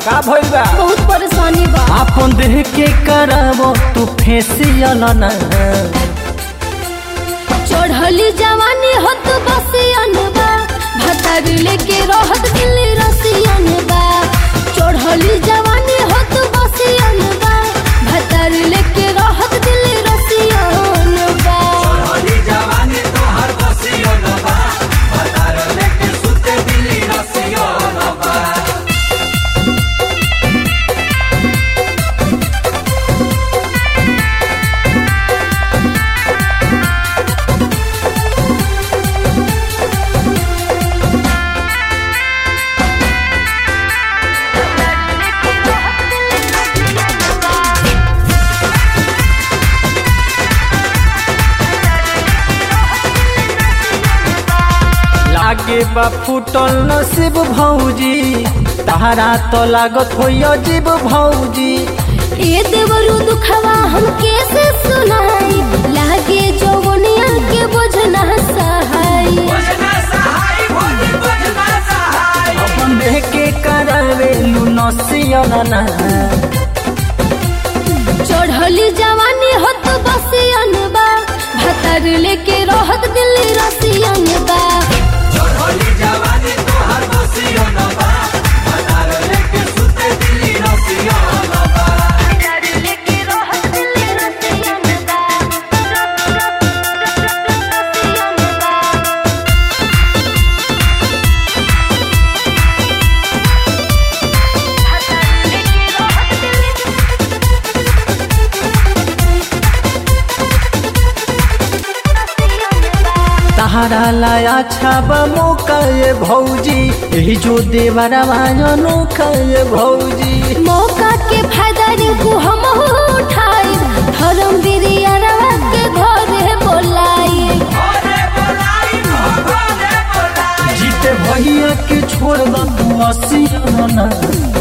का भइल बा बहुत परेशानी बा आपन देह के करावो तू फेसियल ना चढ़ली जवानी हत बसियन बा भतार लेके रहत दिल्ली रसियन बा चढ़ली जवानी हत बसियन बा भतार लेके रहत दिल्ली रसियन बा लागे बा फूटल नसीब भौजी तारा तो लागत होइयो जीव भौजी ए देवरु दुखवा हम कैसे सुनाई लागे जवनिया के बोझना सहाई अपन देह के करावे लू नसियल ना चढ़ली जवानी हत बसियन बा भतार लेके रहत दिल्ली रसियन बा तारा लाया छाब मौका ये भौजी यही जो देवरवा अनोखा ये भौजी मौका के फायदा रिंकू हम उठाई धर्म बिरिया के घरे बोलाई जीते भैया के छोड़ दू असियल ना